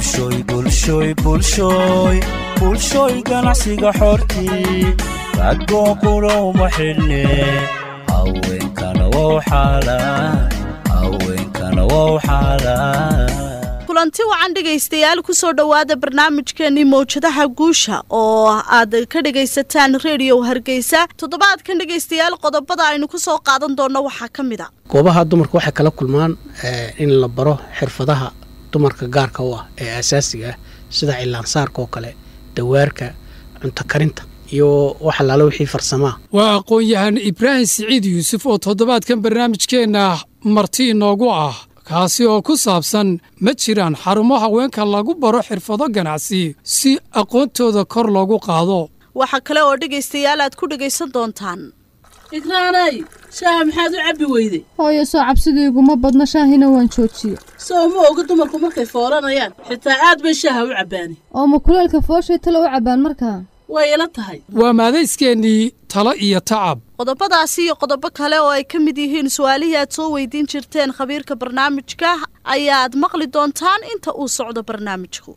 bulshooy bulshooy bulshooy bulshooy ganacsiga xortii ragoo qura uma xidhne haweenkana wow xaalaan haweenkana wow xaalaan kulanti wacan dhegaystayaal kusoo dhowaada barnaamijkeenii mawjadaha guusha oo aad ka dhegaysataan rediyo hargeysa toddobaadkan dhegaystayaal qodobada aynu ku soo qaadan doonno waxaa ka mid a goobaha dumarka waxay kala kulmaan in la baro xirfadaha dumarka gaarka u ah ee asaasiga ah sida cilaansaarka oo kale dawaarka cunto karinta iyo wax allaala wixii farsamaa waa aqoon-yahan ibraahim siciid yuusuf oo toddobaadkan barnaamijkeenna marti inoogu ah kaasi oo ku saabsan ma jiraan xarumo haweenka lagu baro xirfado ganacsi si aqoontooda kor loogu qaado waxaa kale oo dhegaystayaal aad ku dhegaysan doontaan ikraanay shaaha maxaad u cabbi weyday hooyo soo cabsidayguma badna shaahina waan joojiye soo ma oga dumarku markay foolanayaan xitaa aad bay shaaha u cabbaani oo ma kuleelka fooshay talo u cabbaan markaa way ila tahay waa maadayskeenii talo iyo tacab qodobadaasi iyo qodobo kale oo ay ka mid yihiin su-aalihii aad soo weydiin jirteen khabiirka barnaamijka ayaad maqli doontaan inta uu socdo barnaamijku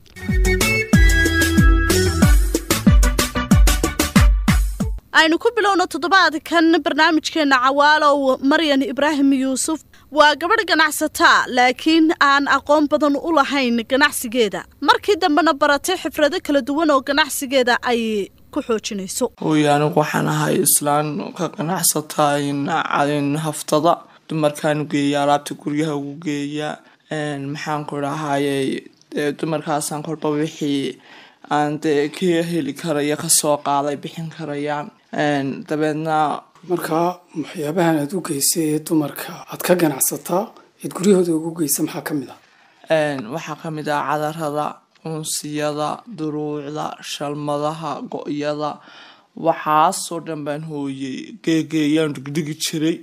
aynu ku bilowno toddobaadkan barnaamijkeena cawaalow maryan ibraahim yuusuf waa gabadh ganacsataa laakiin aan aqoon badan u lahayn ganacsigeeda markii dambena baratay xifrado kala duwan oo ganacsigeeda ay ku xoojinayso hooy anigu waxaan ahay islaan ka ganacsataa haftada dumarkaan geeya alaabta guryaha ugu geeya maxaan ku dhahaye dumarkaasaan kolba wixii aan dee ka heli karaya kasoo qaaday bixin karayaan dabeedna markaa waxyaabahan aada u geysay ee dumarka aad ka ganacsataa eed guryahooda ugu geysa maxaa ka mid ah waxaa ka mid ah cadarada unsiyada duruucda shalmadaha go-yada waxaasoo dhan baan hooyey geegeeyaan dhigdhigi jiray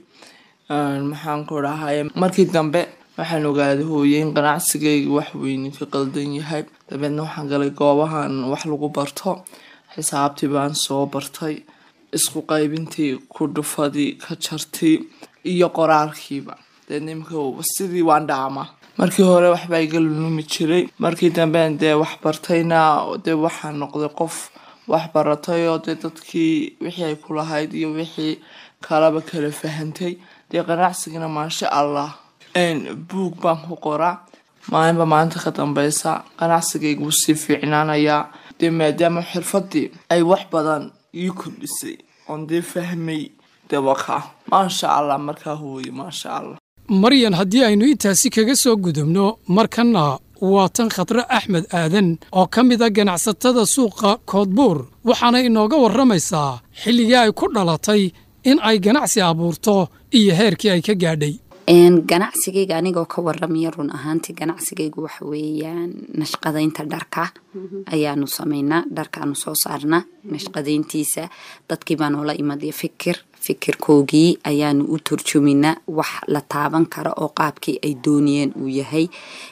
maxaan ku dhahay markii dambe waxaan ogaaday hooyey in ganacsigayga wax weyni ka qaldan yahay dabeedna waxaan galay goobahan wax lagu barto xisaabtii baan soo bartay isku qaybintii ku dhufadii ka jartii iyo qoraalkiiba dee nimka sidii waan dhaama markii hore waxbaa iga lulumi jiray markii damben dee wax bartayna dee waxaan noqday qof wax baratay oo dee dadkii wixii ay ku lahayd iyo wixii kalaba kala fahantay dee ganacsigana maasha allah buug baan ku qoraa maalinba maalinta ka dambeysa ganacsigayga wuu sii fiicnaanayaa dee maadaama xirfadii ay wax badan ii kordhisay oon dee fahmay dee wakaa maasha allah markaa hooye maasha allah maryan haddii aynu intaasi kaga soo gudubno markanna waa tan khadre axmed aadan oo ka mid a ganacsatada suuqa koodbuur waxaana inooga warramaysaa xilligii ay ku dhalatay in ay ganacsi abuurto iyo heerkii ay ka gaadhay ganacsigayga anigoo ka waramaya run ahaantii ganacsigaygu waxa weeyaan nashqadaynta dharka ayaanu samaynaa dharkaanu soo saarnaa nashqadayntiisa dadkii baa noola imadiya fikir fikirkoogii ayaanu u turjuminaa wax la taaban kara oo qaabkii ay dooniyeen uu yahay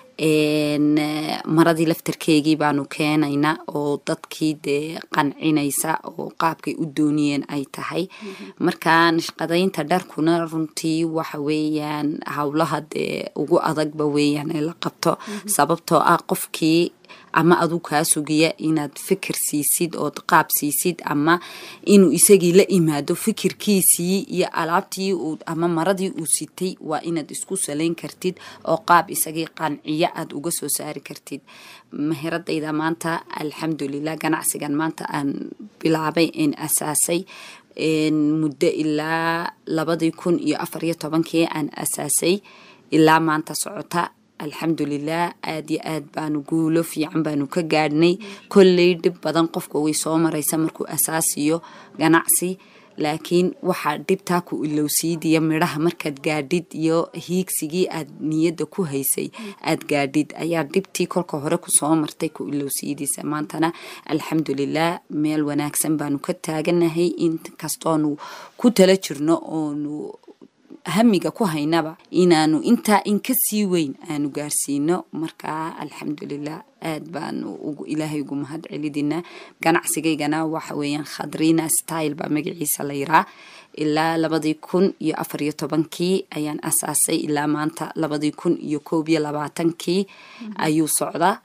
maradii laftarkeygii baanu keenaynaa oo dadkii dee qancinaysa oo qaabkay u dooniyeen ay tahay marka nashqadaynta dharkuna runtii waxa weeyaan howlaha dee ugu adagba weeyaan ee la qabto sababtoo ah qofkii ama aduu kaa sugiya inaad fikir siisid ood qaab siisid ama inuu isagii la imaado fikirkiisii iyo alaabtii ama maradii uu sitay waa inaad isku salayn kartid oo qaab isagii qanciyo aad uga soo saari kartid mahiradayda maanta alxamdulilah ganacsigan maanta aan bilaabay een asaasay muddo ilaa labadii kun iyo afariyo tobankii aan asaasay ilaa maanta socota alxamdulilah aad yo aad baanu guulo fiican baanu ka gaadhnay kolley dhib badan qofka way soo maraysa markuu asaasiyo ganacsi laakiin waxaa dhibtaa ku ilowsiidiya midhaha markaad gaadhid iyo hiigsigii aad niyadda ku haysay aad gaadhid ayaa dhibtii kolka hore kusoo martay ku ilowsiidisa maantana alxamdulilah meel wanaagsan baanu ka taaganahay inkastoonu ku tala jirno oonu hamiga ku haynaba inaanu intaa in ka sii weyn aanu gaarsiino markaa alxamdulilah aad baanu ilaahay ugu mahad celidinaa ganacsigaygana waxa weeyaan khadrina style baa magaciisa la yiraa ilaa labadii kun iyo afar iyo tobankii ayaan asaasay ilaa maanta labadii kun iyo koob iyo labaatankii ayuu socdaa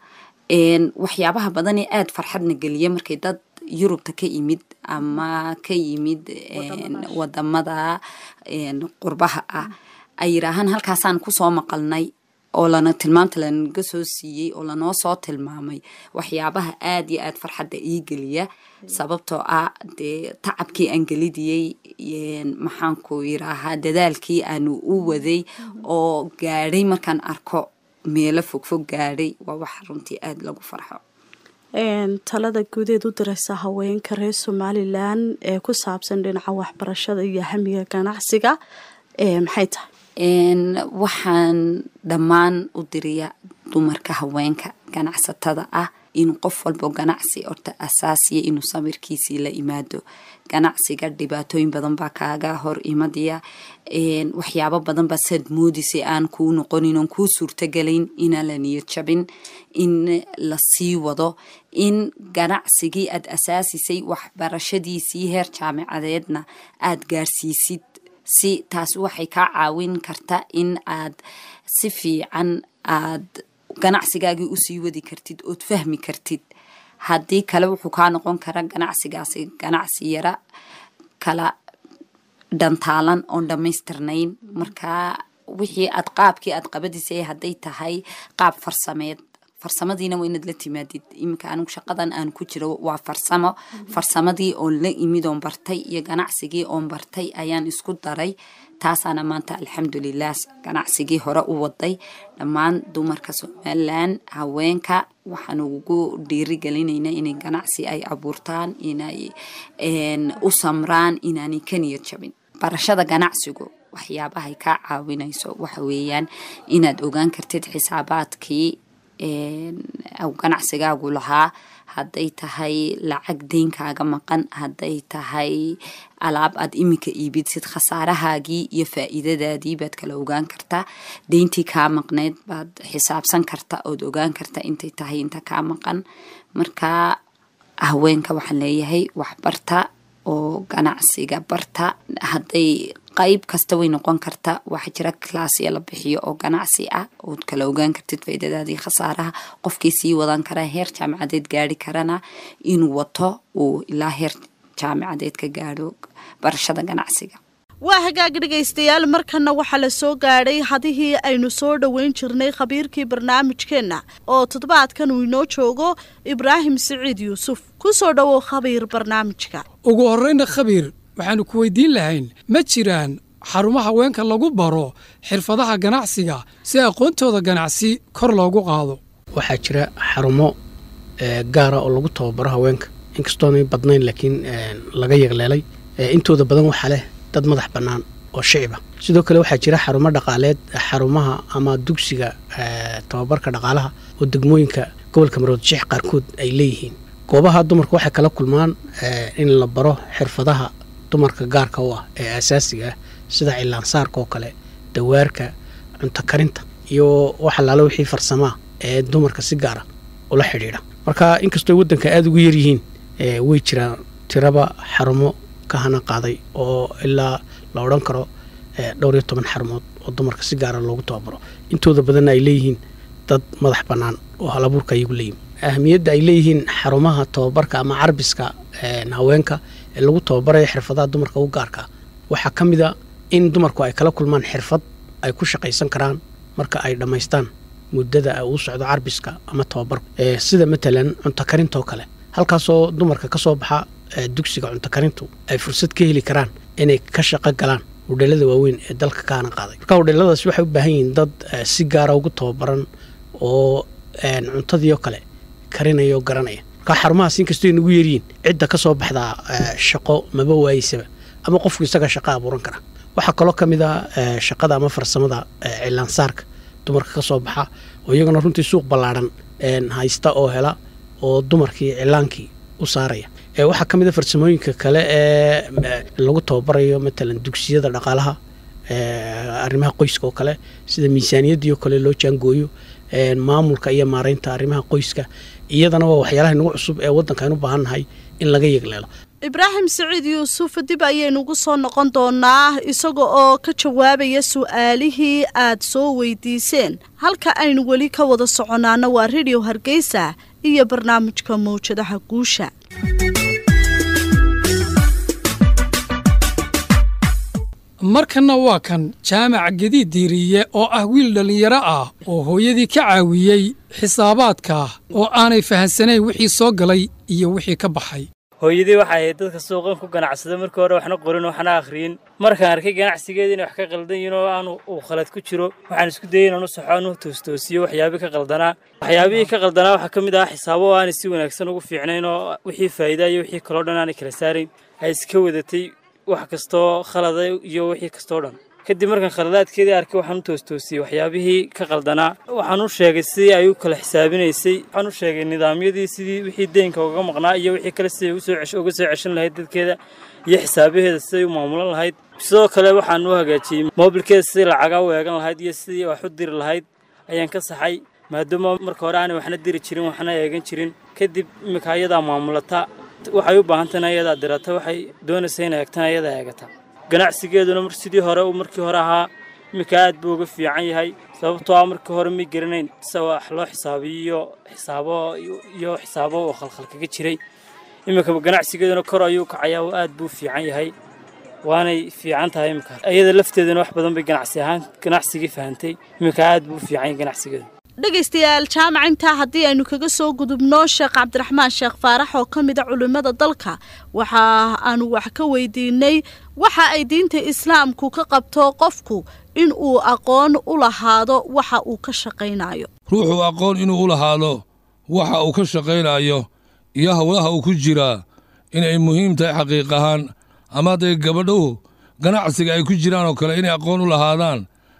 waxyaabaha badan ee aada farxadna geliya markay dad yurubta ka yimid ama ka yimid wadamada qurbaha ah ay yidhaahaan halkaasaan kusoo maqalnay oo lana tilmaamta lanaga soo siiyey oo lanoo soo tilmaamay waxyaabaha aada iyo aada farxadda ii geliya sababtoo ah dee tacabkii aan gelidiyey maxaanku yiraahaa dadaalkii aanu u waday oo gaadhay markaan arko meelo fogfog gaadhay waa wax runtii aada lagu farxo talada guudeed u diraysa haweenka reer somalilan ee ku saabsan dhinaca waxbarashada iyo hamiga ganacsiga maxay tahay waxaan dhammaan u diriya dumarka haweenka ganacsatada ah in qof walbo ganacsi horta asaasiya inuu samirkiisii la imaado ganacsiga dhibaatooyin badan baa kaaga hor imadaya waxyaabo badan baa saad moodisay aan kuu noqonin oon kuu suurtagelayn inaan la niyad jabin in la sii wado in ganacsigii aad asaasisay waxbarashadiisii heer jaamicadeedna aad gaarsiisid si taas waxay kaa caawin karta in aad si fiican aad ganacsigaagii usii wadi kartid ood fahmi kartid haddii kale wuxuu kaa noqon kara ganacsigaasi ganacsi yara kala dhantaalan oon dhammaystirnayn markaa wixii aad qaabkii aad qabadisay hadday tahay qaab farsameed farsamadiina waa inaad la timaadid iminka anigu shaqadan aan ku jiro waa farsamo farsamadii oon la imid oon bartay iyo ganacsigii oon bartay ayaan isku daray taasaana maanta alxamdulilah ganacsigii hore u waday dhammaan dumarka somalilan haweenka waxaan ugu dhiirigelinayna inay ganacsi ay abuurtaan inay u samraan inaanay ka niyad jabin barashada ganacsigu waxyaabahay kaa caawinayso waxa weeyaan inaad ogaan kartid xisaabaadkii ganacsigaagu lahaa hadday tahay lacag deynkaaga maqan hadday tahay alaab aad iminka iibidsid khasaarahaagii iyo faa'iidadaadii baad kala ogaan kartaa deyntii kaa maqneyd baad xisaabsan karta ood ogaan karta intay tahay inta kaa maqan markaa haweenka waxaan leeyahay waxbarta oo ganacsiga barta hadday qayb kasta way noqon karta waxaa jira klaasya la bixiyo oo ganacsi ah ood kala ogaan kartid faaidadaadii khasaaraha qofkii sii wadan karaa heer jaamicadeed gaari karana inuu wato uu ilaa heer jaamicadeed ka gaadho barashada ganacsiga waa hagaag dhegaystayaal markana waxaa la soo gaadhay hadihii aynu soo dhoweyn jirnay khabiirkii barnaamijkeenna oo toddobaadkan uu inoo joogo ibraahim siciid yuusuf ku soo dhowow khabiir barnaamijka ugu horrayna khabiir waxaannu ku weydiin lahayn ma jiraan xarumo haweenka lagu baro xirfadaha ganacsiga si aqoontooda ganacsi kor loogu qaado waxaa jira xarumo gaara oo lagu tababaro haweenka inkastoonay badnayn laakiin laga yaqleelay intooda badan waxaa leh dad madax bannaan oo shiciba sidoo kale waxaa jira xarumo dhaqaaleed xarumaha ama dugsiga tababarka dhaqaalaha oo degmooyinka gobolka maroodisheex qaarkood ay leeyihiin goobaha dumarka waxay kala kulmaan in la baro xirfadaha dumarka gaarka u ah ee asaasiga ah sida cilaansaarka oo kale dawaarka cunto karinta iyo waxalaala wixii farsamaa ee dumarka si gaara ula xidhiidha marka inkastoo waddanka aada ugu yaryihiin way jiraan tiraba xarumo ka hana qaaday oo ilaa la odhan karo dhowr iyo toban xarumood oo dumarka si gaara loogu tababaro intooda badanna ay leeyihiin dad madax bannaan oo halabuurka ayagu leeyihin ahmiyadda ay leeyihiin xarumaha tababarka ama carbiska haweenka ee lagu tababarayo xirfadaha dumarka u gaarka waxaa ka mid a in dumarku ay kala kulmaan xirfad ay ku shaqaysan karaan marka ay dhammaystaan muddada uu socdo carbiska ama tababarku sida matalan cunto karintoo kale halkaasoo dumarka ka soo baxa dugsiga cunto karintu ay fursad ka heli karaan inay ka shaqo galaan hudheelada waaweyn ee dalka kaana qaaday marka hudheeladaas waxay u baahan yihiin dad si gaara ugu tababaran oo cuntadii oo kale karinaya oo garanaya marka xarumahaas inkastoo ay nagu yeeryihiin cidda ka soo baxdaa shaqo maba waayeysaba ama qofku isaga shaqo abuuran kara waxaa kaloo ka mid a shaqada ama farsamada cilaansaarka dumarka ka soo baxa oo iyagana runtii suuq ballaadhan haysta oo hela oo dumarkii cilaankii u saaraya waxaa ka mid a farsamooyinka kale ee lagu tababarayo matalan dugsiyada dhaqaalaha arrimaha qoyska oo kale sida miisaaniyaddii oo kale loo jaangooyo maamulka iyo maaraynta arrimaha qoyska iyadana waa waxyaalaha nagu cusub ee waddanka aynu u baahan nahay in laga yegleelo ibraahim siciid yuusuf dib ayaynugu soo noqon doonaa isaga oo ka jawaabaya su-aalihii aad soo weydiiseen halka aynu weli ka wada soconaana waa radio hargeysa iyo barnaamijka mawjadaha guusha markanna waa kan jaamac gediid diiriye oo ah wiil dhallinyaro ah oo hooyadii ka caawiyey xisaabaadka oo aanay fahansanayn wixii soo galay iyo wixii ka baxay hooyadii waxay ahayd dadka suuqan ku ganacsada markii hore waxna qorin waxna akhriyin markaan arkay ganacsigeeda inay wax ka qaldan yihiin oo aanu uu khalad ku jiro waxaan isku dayay inaan u saxo aan u toostoosiyo waxyaabihii ka qaldanaa waxyaabihii ka qaldanaa waxaa ka mid ah xisaabo oo aanay si wanaagsan ugu fiicnayn oo wixii faa'iida iyo wixii kaloo dhan aanay kala saarayn ay iska wadatay wax kastoo khalada iyo wixii kastoo dhan kadib markaan khaladaadkeedii arkay waxaan u toostoosiyey waxyaabihii ka qaldanaa waxaan u sheegay sidii ay u kala xisaabinaysay waxaan u sheegay nidaamyadii sidii wixii deynka uga maqnaa iyo wixii kale siday uga soo ceshan lahayd dadkeeda iyo xisaabaheeda siday u maamulan lahayd sidoo kale waxaan u hagaajiyey moobilkeeda sidii lacagaa u eegan lahayd iyo sidii wax u diri lahayd ayaan ka saxay maadaama marka hore aanay waxna diri jirin waxna eegan jirin kadib iminka ayadaa maamulata waxay u baahantana ayadaa dirata waxay doonaysa inay eegtana ayadaa eegata ganacsigeeduna sidii hore uu markii hore ahaa iminka aad buu uga fiican yahay sababtoo ah markii hore may garanayn sida wax loo xisaabiyo xisaabo iyo xisaabo oo khalkhal kaga jiray iminka ganacsigeeduna kor ayuu kacayaa oo aad buu fiican yahay waanay fiican tahay iminka iyada lafteeduna wax badan bay ganacsi ahaan ganacsigii fahantay iminka aad buu u fiican yahay ganacsigeedu dhegaystayaal jaamac intaa haddii aynu kaga soo gudubno sheekh cabdiraxmaan sheekh faarax oo ka mid a culimmada dalka waxa aanu wax ka weydiinay waxa ay diinta islaamku ka qabto qofku in uu aqoon u lahaado waxa uu ka shaqaynayo ruuxuu aqoon inuu u lahaado waxa uu ka shaqaynayo iyo howlaha uu ku jiraa inay muhiim tahay xaqiiq ahaan ama hadday gabadhuhu ganacsiga ay ku jiraan oo kale inay aqoon u lahaadaan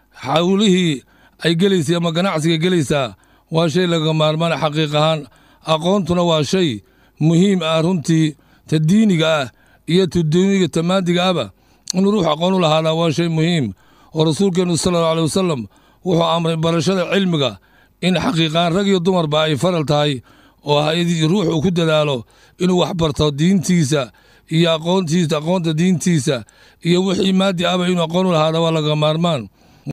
hawlihii ay gelaysay ama ganacsiga gelaysaa waa shay laga maarmaan xaqiiq ahaan aqoontuna waa shay muhiim ah runtii ta diiniga ah iyo ta duuniga ta maadiga ahba inuu ruux aqoon u lahaadaa waa shay muhiim oo rasuulkeennu sala allau aley wasalam wuxuu amray barashada cilmiga in xaqiiqahaan rag iyo dumarba ay faral tahay oo ruux uu ku dadaalo inuu wax barto diintiisa iyo aqoontiisa aqoonta diintiisa iyo wixii maadi ahba inuu aqoon u lahaada waa laga maarmaan